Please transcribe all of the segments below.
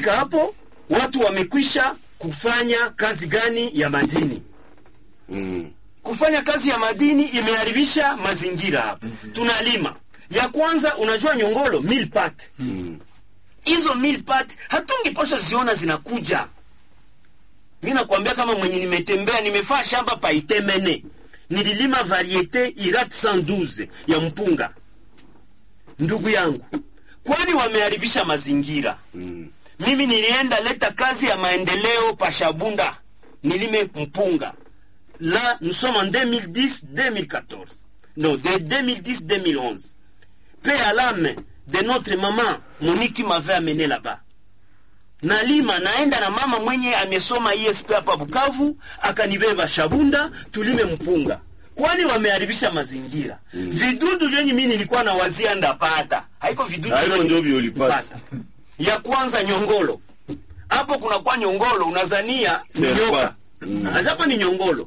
kufika hapo watu wamekwisha kufanya kazi gani ya madini Mm. kufanya kazi ya madini imeharibisha mazingira hapa tunalima ya kwanza unajua nyongolo milpat hizo milpat hatungiposha ziona zinakuja mi nakwambia kama mwenye nimetembea nimefaa shamba paitemene nililima variete irat 112 ya mpunga ndugu yangu kwani wameharibisha mazingira Mm. mimi nilienda leta kazi ya maendeleo pashabunda nilime mpunga là nous sommes en 2010 2014 non de 2010 2011 paix à l'âme de notre maman Monique m'avait amené là-bas nalima naenda na mama mwenye amesoma esp hapa bukavu akanibeba shabunda tulime mpunga kwani wameharibisha mazingira mm. vidudu vyenye mi nilikuwa na wazia ndapata haiko vidudu Haiko vyenye ndio vyo ulipata. kupata. ya kwanza nyongolo hapo kunakuwa nyongolo unazania ni Serpa. nyoka hapa ni nyongolo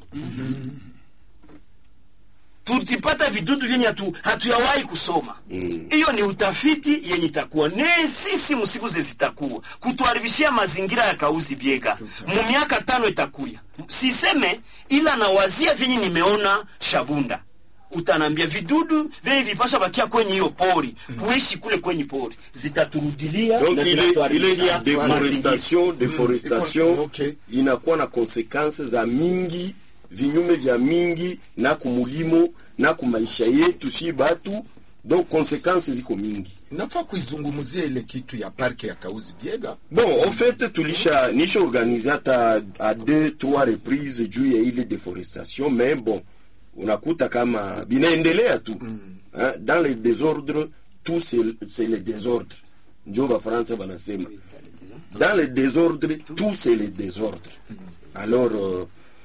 tutipata vidudu vyenye hatu, hatuyawahi kusoma hiyo ni utafiti yenye itakuwa ne sisi msiku ze zitakuwa kutuharibishia mazingira ya kauzi biega mu miaka tano itakuya siseme ila nawazia vyenye nimeona shabunda utanambia vidudu vyenye vipasha bakia kwenye hiyo pori kuishi kule kwenye pori zitaturudilia donc na ile, ile zinatuharibishia ya mazingira. deforestation deforestation Okay. inakuwa na konsekanse za mingi vinyume vya mingi na kumulimo na kumaisha yetu shi batu donc konsekanse ziko mingi nafaa kuizungumzia ile kitu ya parke ya kauzi biega bon en fait tulisha nisha organize hata a deux trois reprises juu ya ile deforestation mais bon unakuta kama binaendelea tu hein, dans le désordre tout c'est c'est le désordre njo bafaransa banasema dans le désordre tout c'est le désordre alors euh,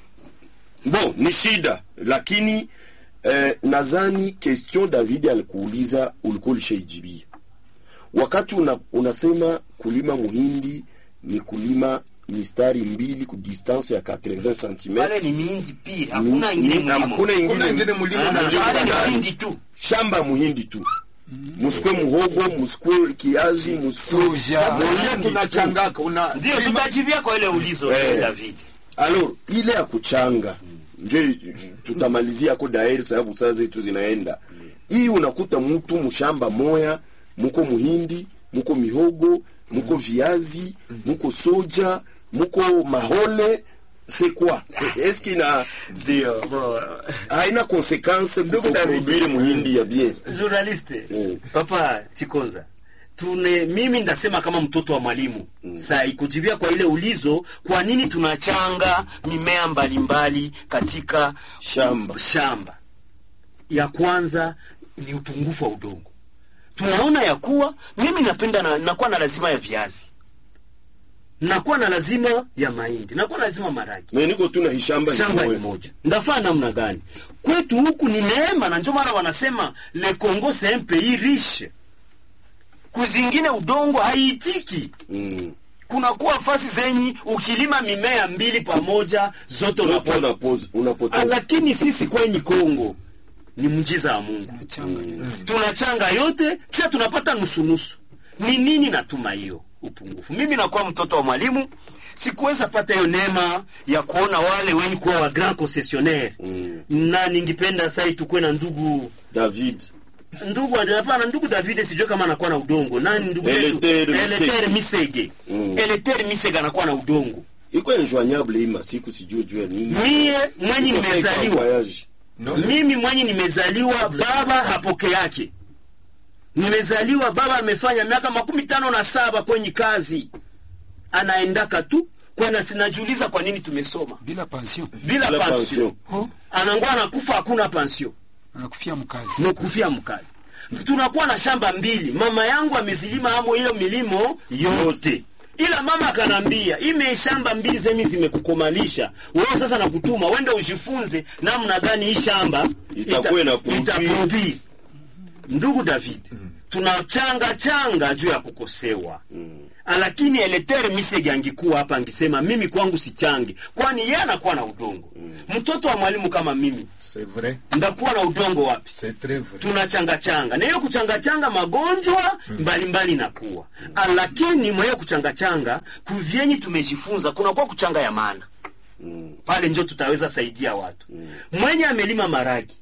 bon ni shida lakini eh, nadhani question david alikuuliza ulikuwa ulishaijibia wakati una, unasema kulima muhindi ni kulima mistari mbili ku distance ya 80 cm pale ni mihindi pia hakuna ingine mulimo hakuna kuna ingine ingine mulimo Ah, na ndio pale ni ndani. mahindi tu shamba ya muhindi tu musikwe muhogo musikwe kiazi musikwe Soja. Sasa muhindi tu. tunachangaka una ndio tutajivia kwa ile ulizo Eh. david alors ile ya kuchanga nje tutamalizia ko daeri sababu saa zetu zinaenda hii unakuta mtu mshamba moya muko muhindi muko mihogo muko viazi muko soja muko mahole c'est quoi C'est- est-ce qu'il na ndio bro. haina konsekanse kuproduire muhindi ya bien journaliste Mm. papa chikonza tune mimi ndasema kama mtoto wa mwalimu mm. saa ikujibia kwa ile ulizo kwa nini tunachanga mimea mbalimbali katika Shamba. shamba ya kwanza ni upungufu wa udongo tunaona ya kuwa mimi napenda na, nakuwa na lazima ya viazi nakuwa na lazima ya mahindi nakuwa na lazima maragi me niko tu na hishamba shamba ni moya. moja ndafaa namna gani kwetu huku ni neema na ndio maana wanasema le congo c'est un pays riche kuzingine udongo haiitiki Mm. kunakuwa fasi zenyi ukilima mimea mbili pamoja zote Zote unapata unapoz- Ah, unapoteza lakini sisi kwenye kongo ni mjiza wa mungu Changa yote. tunachanga yote kisha tunapata nusunusu ni nini natuma hiyo upungufu mimi nakuwa mtoto wa mwalimu sikuweza pata hiyo neema ya kuona wale wenye kuwa wa grand concessionnaire Mm. na ningipenda sai tukuwe na ndugu david ndugu hapana ndugu david sijue kama anakuwa na udongo nani ndugu yetu? Eletere Misege. Eletere misege Mm. eletere misege anakuwa na udongo iko enjoignable hii masiku sijue juu ya nini mie mwenye Iko sawa kwa nimezaliwa voyage. no, mimi mwenye nimezaliwa baba hapoke yake nimezaliwa baba amefanya miaka makumi tano na saba kwenye kazi anaendaka tu kwana sinajiuliza kwa nini tumesoma bila pension bila Bila pansio pension. oh, anangwa anakufa hakuna pansio anakufia mkazi mukufia mkazi tunakuwa na shamba mbili mama yangu amezilima amo hiyo milimo yote ila mama akanambia ime shamba mbili zemi zimekukomalisha wewe sasa nakutuma wende ujifunze namna gani hii shamba Itakuwa ina produire. itaproduire ndugu david tunachanga changa juu ya kukosewa lakini eletere misege angikuwa hapa angisema mimi kwangu sichange kwani yeye anakuwa na udongo mtoto wa mwalimu kama mimi c'est vrai ndakuwa na udongo wapi c'est très vrai tunachangachanga na hiyo kuchangachanga magonjwa mbalimbali nakuwa mm. lakini mweyo kuchangachanga kuvyenyi tumejifunza kunakuwa kuchanga ya maana Mm. pale njo tutaweza saidia watu mm. mwenye amelima maragi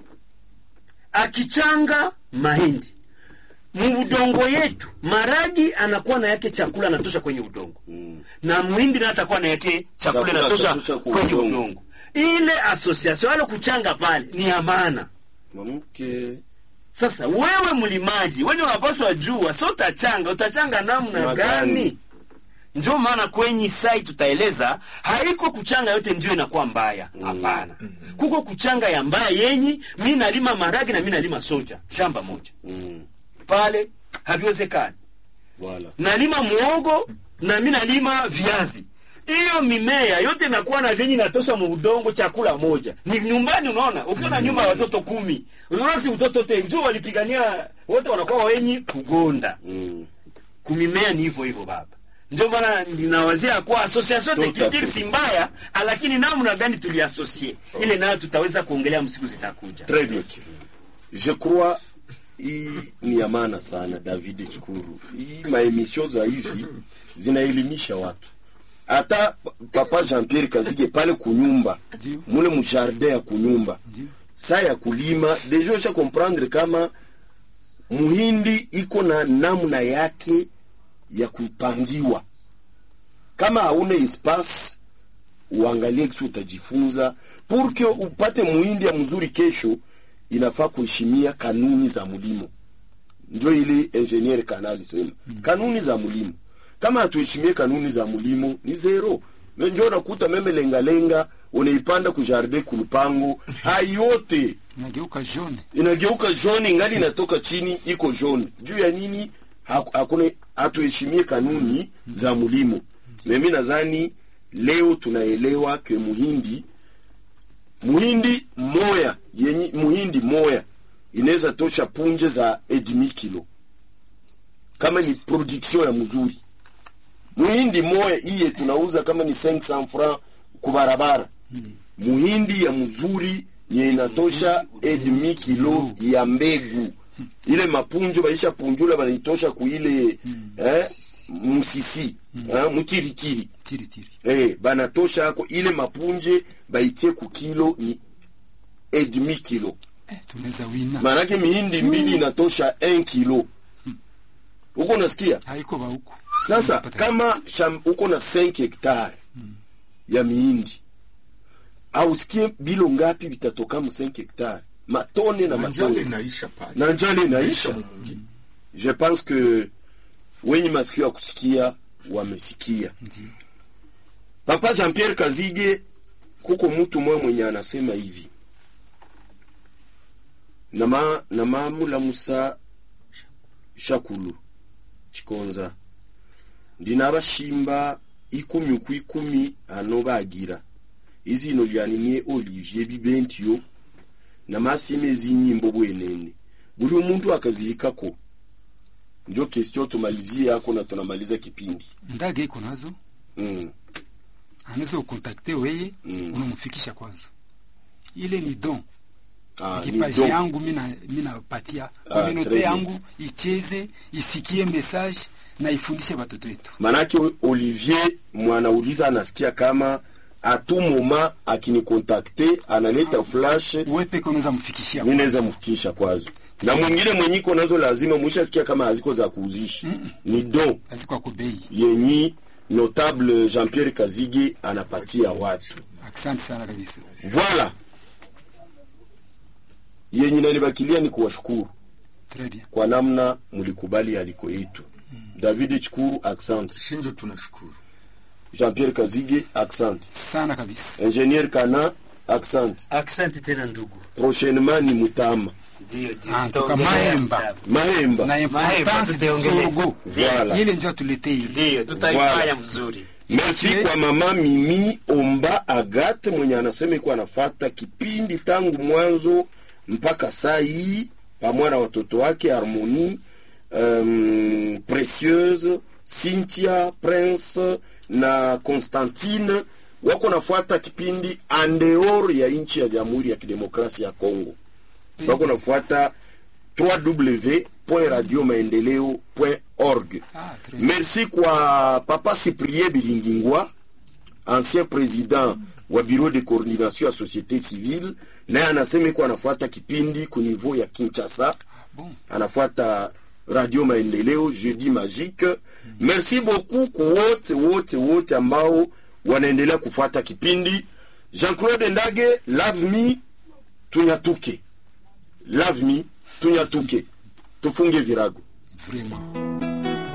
akichanga mahindi muudongo yetu maragi anakuwa na yake chakula anatosha kwenye udongo Mm. na mwindi na atakuwa na yake chakula Chakula inatosha anatosha kwa kwenye udongo. udongo ile association ale kuchanga pale ni ya maana Mwanamke sasa wewe mlimaji wenye unapaswa jua so utachanga utachanga namna Na gani gani? ndio maana kwenye sai tutaeleza haiko kuchanga yote ndio inakuwa mbaya hapana kuko kuchanga ya mbaya yenyi mi nalima maragi na mi nalima soja shamba moja mm. pale haviwezekani Voilà. nalima muogo na mi nalima viazi hiyo mimea yote inakuwa na vyenye inatosha muudongo chakula moja ni nyumbani unaona ukiwa na nyumba ya watoto kumi unaona si utoto te juu walipigania wote wanakuwa wenyi kugonda Mm. kumimea ni hivyo hivyo baba ndio maana ninawazia kuwa association Tout à technique fait. si mbaya lakini namna gani tuliasocie ile nayo tutaweza kuongelea msiku zitakuja Très bien. Je crois hii ni ya maana sana David Chikuru. Hii maemission za hivi zinaelimisha watu. Hata papa Jean-Pierre Kazige pale kunyumba, Ndio. mule mjardin ya kunyumba. Ndio. Saa ya kulima, deja usha comprendre kama muhindi iko na namna yake ya kupangiwa. Kama hauna espace uangalie kisi utajifunza pour que upate muhindi ya mzuri kesho inafaa kuheshimia kanuni za mlimo njo ile ingenier kana alisema kanuni za mlimo kama hatuheshimie kanuni za mlimo ni zero Me njo nakuta meme lengalenga unaipanda kujardin kulupango hayote nageuka jaune inageuka jaune ingali inatoka chini iko jaune juu ya nini Haku- hakuna hatuheshimie kanuni za mlimo mimi nadhani leo tunaelewa ke muhindi muhindi moya yenye muhindi moya inaweza tosha punje za edmi kilo kama ni production ya mzuri muhindi moya iye tunauza kama ni 500 francs kubarabara muhindi ya mzuri ye inatosha edmi kilo ya mbegu ile mapunjo baisha punjula banaitosha kuile eh, musisi eh, mutiritiri tiri tiri eh, banatosha ako ile mapunje baitie ku kilo ni edmi kilo eh, tunaweza wina maanake mihindi mbili inatosha 1 kilo huko unasikia haiko ba huku sasa Unapata- kama sham, uko na 5 hektare ya mihindi ausikie bilo ngapi vitatoka mu 5 hektare matone na manjale matone inaisha pale na njale inaisha mu mwingine. je pense que wenye masikio ya kusikia wamesikia ndio papa jean pierre kazige kuko mtu mwe mwenye anasema hivi nama namamulamusa shakulu chikonza ndinabashimba ikumi ku ikumi ano bagira izino lyanimye olivier bibentio namasima ezinyimbo bwenene buli omuntu akazihikako njo kestio tumalizie yako na tunamaliza kipindi ndage iko nazo mm. anaweza ukontakte weye Mm. unamfikisha kwanza ile ni don ah, ni kipaji donc. yangu mina minapatia Ah, kominote très bien. yangu icheze isikie message na ifundishe watoto wetu manake olivier mwanauliza anasikia kama atu moma akinikontakte analeta flash uwe peke unaweza mfikishia mi naweza kwanza. mfikisha kwazo na mwingine mwenyiko nazo lazima mwishasikia kama haziko za kuuzishi ni don azikwa kubei yenyi notable jean pierre kazige anapatia watu asante sana kabisa voila yenye nanibakilia ni kuwashukuru très bien kwa namna mlikubali aliko yetu david chikuru accent shinjo tunashukuru jean pierre kazige accent sana kabisa ingénieur kana accent aksanti tena ndugu prochainement ni mutama ndio ndio Ah, tutaongelea toka Mahemba. kitabu. mahemba na importance de tutaongelea. sorgo Voilà. ile njo tuletee ile ndio tutaifanya Voilà. mzuri merci Okay. kwa mama mimi omba agate mwenye anasema iko anafata kipindi tangu mwanzo mpaka saa hii pamoja na watoto wake harmonie um, precieuse cynthia prince na constantine wako nafuata kipindi andeor ya nchi ya jamhuri ya kidemokrasia ya congo wako nafuata www.radiomaendeleo.org Ah, très merci kwa papa cyprien bilingingwa ancien président wa bureau de coordination ya société civile naye anasema iko anafuata kipindi ku niveau ya kinshasa bon. anafuata radio maendeleo jeudi magique merci beaucoup kwa wote wote wote ambao wanaendelea kufuata kipindi jean-claude ndage love me tunyatuke love me tunyatuke tufunge virago Vraiment.